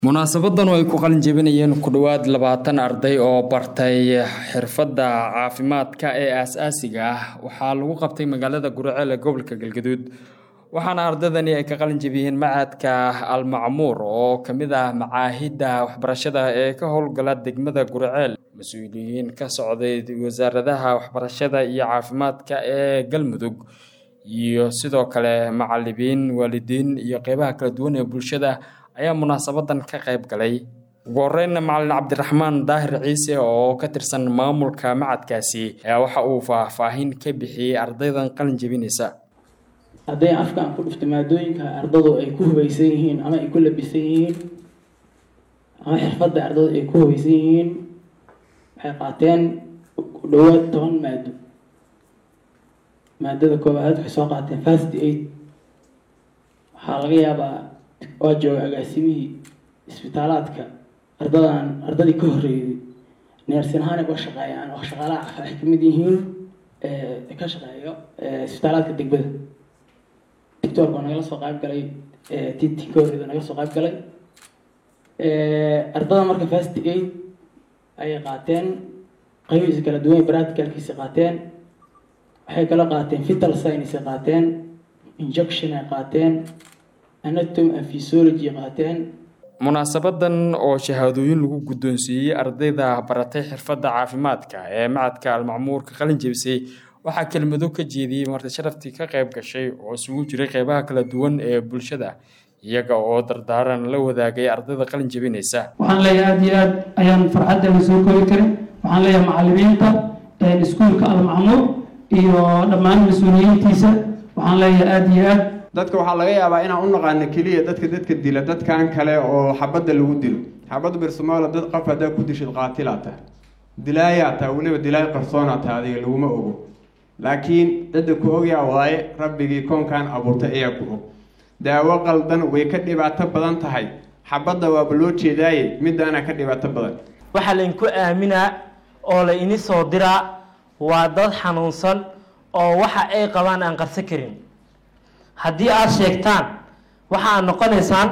munaasabadan oo ay ku qalin jebinayeen ku dhowaad labaatan arday oo bartay xirfadda caafimaadka ee aas-aasiga ah waxaa lagu qabtay magaalada guriceel ee gobolka galgaduud waxaana ardaydani ay ka qalin jebiyeen macadka almacmuur oo ka mid ah macaahidda waxbarashada ee ka howlgala degmada guriceel mas-uuliyiin ka socday wasaaradaha waxbarashada iyo caafimaadka ee galmudug iyo sidoo kale macalimiin waalidiin iyo qeybaha kala duwan ee bulshada ayaa munaasabadan ka qayb galay ugu horeynna macalin cabdiraxmaan daahir ciise oo ka tirsan maamulka macadkaasi ayaa waxa uu faahfaahin ka bixiyey ardaydan qalin jebinaysa hadday afkaan ku dhufto maadooyinka ardadu ay ku hubaysan yihiin ama ay ku labisan yihiin ama xirfadda ardadu ay ku hubaysan yihiin waxay qaateen ku dhowaad toban maado maadada koobaad waxay soo qaateen fast aid waxaa laga yaabaa waa jooga agaasimihii isbitaalaadka ardadan ardadii ka horreeyday neersin ahaan ay uga shaqeeyaan oo shaqaalaha caafimaad ay kamid yihiin ka shaqeeyo isbitaalaadka degmada doctorka oo nagala soo qayb galay tt ka horreeyda naga soo qayb galay ardada marka fast aid ayay qaateen qaybihiisa kala duwan practicalkiisa qaateen waxay kala qaateen vital science ay qaateen injection ay qaateen anatomy and physiology qaateen munaasabadan oo shahaadooyin lagu guddoonsiiyey ardayda baratay xirfadda caafimaadka ee macadka almacmuurka qalin jebisay waxaa kelmado ka jeediyey marti sharaftii ka qayb gashay oo isugu jiray qeybaha kala duwan ee bulshada iyaga oo dardaaran la wadaagay ardayda qalin jebinaysa waxaan leeyahay aada iyo aad ayaan farxaddeena soo koobi karin waxaan leeyahay macalimiinta iskuulka almacmuur iyo dhammaan mas-uuliyiintiisa waxaan leeyahay aada iyo aad dadka waxaa laga yaabaa inaan u naqaano keliya dadka dadka dila dadkan kale oo xabadda lagu dilo xabadda birsomaala dad qof haddaa ku dishid qaatilaa tahay dilaayaa tahay weliba dilaay qarsoonaa tahay adiga laguma ogo laakiin cidda ku ogyaa waaye rabbigii koonkan abuurtay ayaa ku og daawo qaldan way ka dhibaato badan tahay xabadda waaba loo jeedaaye midaana ka dhibaato badan waxaa laydinku aaminaa oo la ini soo diraa waa dad xanuunsan oo waxa ay qabaan aan qarsan karin haddii aada sheegtaan waxaad noqonaysaan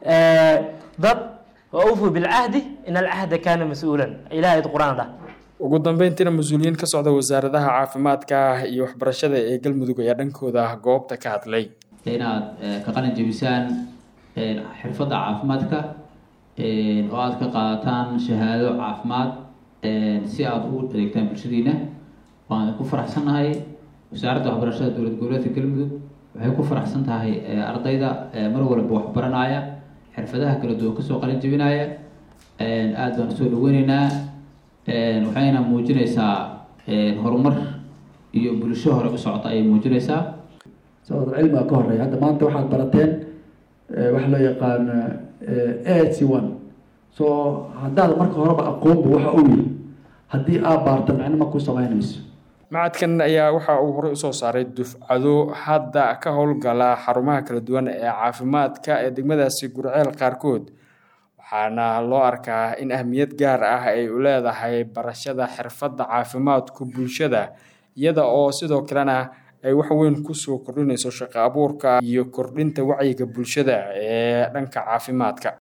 dad waufu bilcahdi in alcahda kaana mas-uulan ilaha id qur-aan dhah ugu dambeyntiina mas-uuliyiin ka socda wasaaradaha caafimaadka iyo waxbarashada ee galmudug ayaa dhankooda goobta ka hadlay inaad ka qalin jebisaan xirfadda caafimaadka oo aada ka qaadataan shahaado caafimaad si aada u adeegtaan bulshadiina waan ku faraxsannahay wasaaradda waxbarashada dowlad goboleedka galmudug waxay ku faraxsan tahay ardayda mar walba waxbaranaya xirfadaha kala duwan kasoo qalin jebinaya aada baan usoo dhaweyneynaa waxayna muujinaysaa horumar iyo bulsho hore u socota ayay muujinaysaa sababto cilmiga ka horeeya hadda maanta waxaad barateen waxa loo yaqaan a c one so haddaad marka horeba aqoonba waxa uu yihi haddii aad baarta micno ma ku samaynayso macadkan ayaa waxa uu horey usoo saaray dufcado hadda ka howlgala xarumaha kala duwan ee caafimaadka ee degmadaasi gurceel qaarkood waxaana loo arkaa in ahmiyad gaar ah ay u leedahay barashada xirfadda caafimaadku bulshada iyada oo sidoo kalena ay wax weyn kusoo kordhinayso shaqo abuurka iyo kordhinta wacyiga bulshada ee dhanka caafimaadka